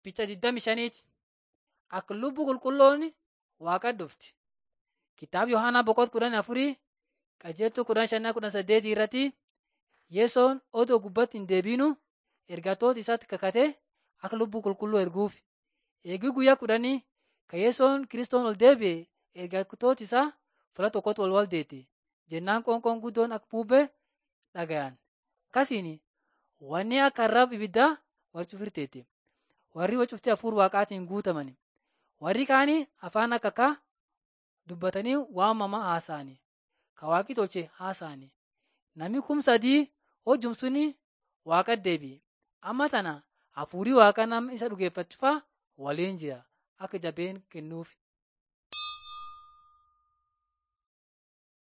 Bicha 25ti. Akka lubbuu qulqulloon waaqa dhufti. Kitaaba Yohaanaa boqot kudhan afurii qajeeltuu kudhan shannaa kudhan saddeetii irratti Yesoon odoo gubbatti hin deebiinu ergatoota isaatti kakatee akka lubbuu qulqulluu erguuf. Eegii guyyaa kudhanii kan Yesoon kiristoon ol deebi'e ergatoota isaa fuula tokkotti wal wal deete. Jennaan qoonqoon guddoon akka bubbee dhagayan. Akkasiin wanni akka arraba ibiddaa wal cufirteetti. Warri wal cuftee hafuura waaqaatiin guutaman. Warri kaanii afaan akka kaa dubbatanii waamamaa haasa'ani. Ka waaqi tolche haasa'ani. Namni kum sadii hojjum suni waaqa deebi'e. Amma tana hafuurii waaqa nama isa dhugeeffachuufaa waliin jira akka jabeen kennuuf.